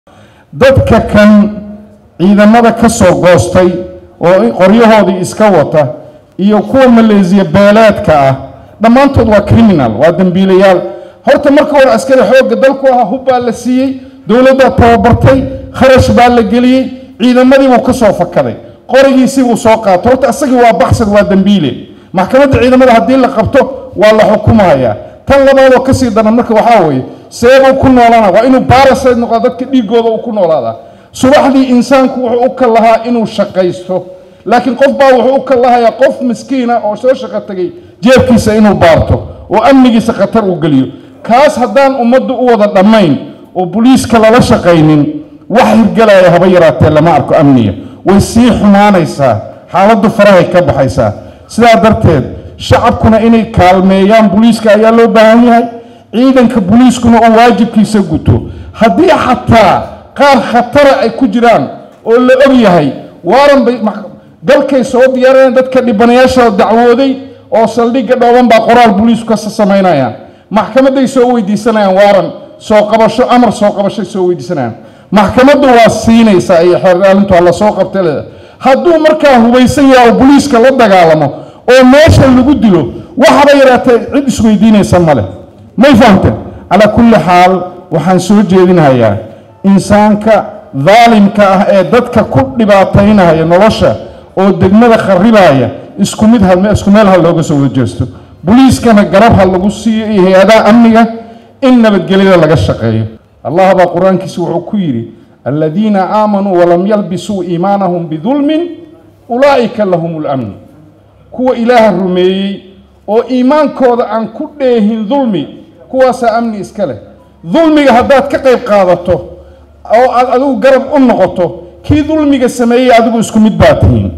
dadka kan ciidamada ka soo goostay oo qoryahoodii iska wata iyo kuwa maleesiya beeleedka ah dhammaantood waa criminal waa dembiilayaal horta marka hore askari xoogga dalku ahaa hub baa la siiyey dowladdaa tababartay kharash baa la geliyey ciidamadii buu ka soo fakaday qorigiisii buu soo qaato horta asagii waa baxsad waa dembiile maxkamadda ciidamada haddii la qabto waa la xukumayaa tan labaadoo kasii daran marka waxaa weeye seebuu ku noolaana waa inuu baarasayd noqdaa dadka dhiigooda uu ku noolaadaa subaxdii insaanku wuxuu u kal lahaa inuu shaqaysto laakiin qof baa wuxuu u kal lahayaa qof miskiina oo soo shaqo tegay jeebkiisa inuu baarto oo amnigiisa khatar uu geliyo kaas haddaan ummaddu u wada dhammayn oo boliiska lala shaqaynin wax hirgelaya haba yaraatee lama arko amniga way sii xumaanaysaa xaaladdu farahay ka baxaysaa sidaa darteed shacabkuna inay kaalmeeyaan boliiska ayaa loo baahan yahay ciidanka boliiskuna uu waajibkiisa guto haddii xataa qaar khatara ay ku jiraan oo la og yahay waaran bay dalkay soo diyaarayaan dadka dhibanayaasha dacwooday oo saldhigga dhooban baa qoraal boliisku ka samaynayaan maxkamadday soo weydiisanayaan waaran soo qabasho amar soo qabashay soo weydiisanayaan maxkamaddu waa siinaysaa iyo xeerdaalintu alla soo qabtay leeda hadduu markaa hubaysan yahay oo boliiska la dagaalamo oo meesha lagu dilo waxaba yaraatee cid isweydiinaysa male may fahamteen calaa kulli xaal waxaan soo jeedinayaa insaanka daalimka ah ee dadka ku dhibaataynaya nolosha oo degmada kharibaya isku mid isku meel ha looga soo wada jeesto boliiskana garab ha lagu siiyo iyo hay-adaha amniga in nabadgelyada laga shaqeeyo allah baa qur-aankiisa wuxuu ku yidhi aladiina aamanuu walam yalbisuu iimaanahum bidulmin ulaa'ika lahum lamn kuwa ilaaha rumeeyey oo iimaankooda aan ku dheehin dulmi kuwaasaa amni iska leh dulmiga haddaad ka qayb qaadato oo aad adigu garab u noqoto kii dulmiga sameeyey adigu isku mid baa tihiin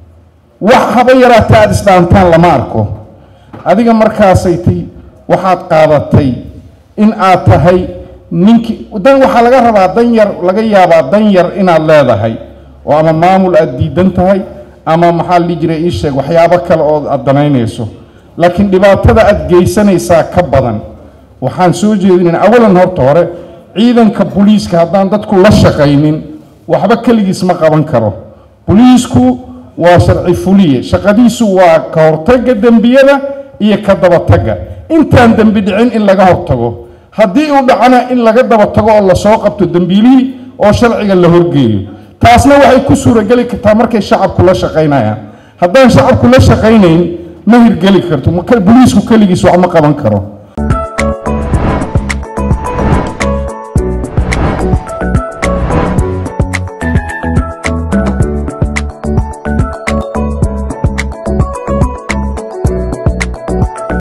wax haba yaraatee aada isdhaantaan lama arko adiga markaasay ti waxaad qaadatay in aad tahay ninkii dan waxaa laga rabaa dan yar laga yaabaa dan yar inaad leedahay oo ama maamul aada diidan tahay ama maxaa la dhihi jiray ii sheeg waxyaabo kale oo aada danaynayso laakiin dhibaatada aada geysanaysaa ka badan waxaan soo jeedinayn awalan horta hore ciidanka boliiska haddaan dadku la shaqaynin waxba keligiis ma qaban karo boliisku waa sharci fuliye shaqadiisu waa ka hortagga dembiyada iyo ka dabatagga intaan dembi dhicin in laga hortago haddii uu dhacana in laga daba tago oo lasoo qabto dembiilihii oo sharciga la horgeeyo taasna waxay ku suurageli kartaa markay shacabku la shaqaynayaan haddaan shacabku la shaqaynayn ma hirgeli karto boliisku keligiis wax ma qaban karo